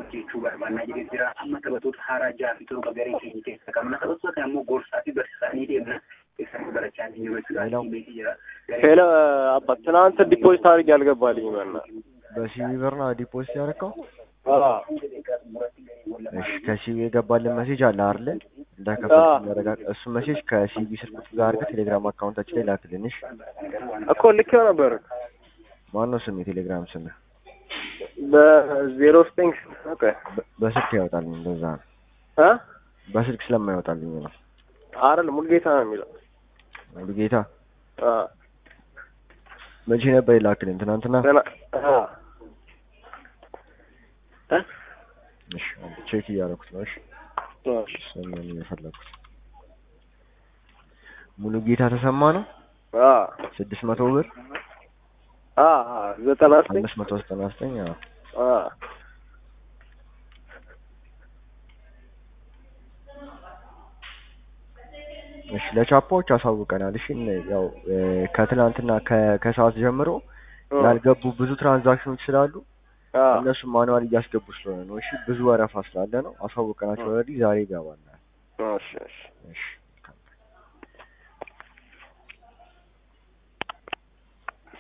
jechuu barbaannaa jedhee jira. Amma taphattoota haaraa ja'a fi torba garee keenya keessa qabna. Taphattoota kana immoo gorsaa fi barsiisaanii deemna. Keessatti barachaa hin jiru jechuudha. ሄሎ Tiimeetii jira. ሄሎ አባ ትናንት ዲፖዚት አድርጌ አልገባልኝም እና በሲቢ ብር ነው ዲፖዚት ያደረከው? አዎ እሺ ከሲቢ የገባልን ሜሴጅ አለ አይደለ? እንዳከፈልክ አዎ። የሚያረጋግጥ እሱ ሜሴጅ ከሲቢ ስልክ ቁጥር ጋር አድርገህ ቴሌግራም አካውንታችን ላይ ላክልን። እሺ እኮ ልኬው ነበር ማነው ስም የቴሌግራም ስም? በዜሮ ዘጠኝ ኦኬ በስልክ ያወጣልኝ እንደዛ ነው። እ በስልክ ስለማይወጣልኝ ነው። አይደል ሙልጌታ ነው የሚለው ሙሉ ጌታ አ መቼ ነበር የላክልን? ትናንትና። ገና አ እ እሺ አንዴ ቼክ እያደረኩት ነው። እሺ እሺ ስምን የፈለኩት ሙሉ ጌታ ተሰማ ነው። አ ስድስት መቶ ብር አ አ ዘጠና ዘጠኝ አምስት መቶ ዘጠና ዘጠኝ አዎ። አ እሺ ለቻፓዎች አሳውቀናል። እሺ እነ- ያው እ፣ ከትናንትና ከ- ከሰዓት ጀምሮ ያልገቡ ብዙ ትራንዛክሽኖች ስላሉ አ እነሱ ማኑዋል እያስገቡ ስለሆነ ነው። እሺ ብዙ ወረፋ ስላለ ነው። አሳውቀናቸው ኦልሬዲ ዛሬ ይገባል። እሺ እሺ እሺ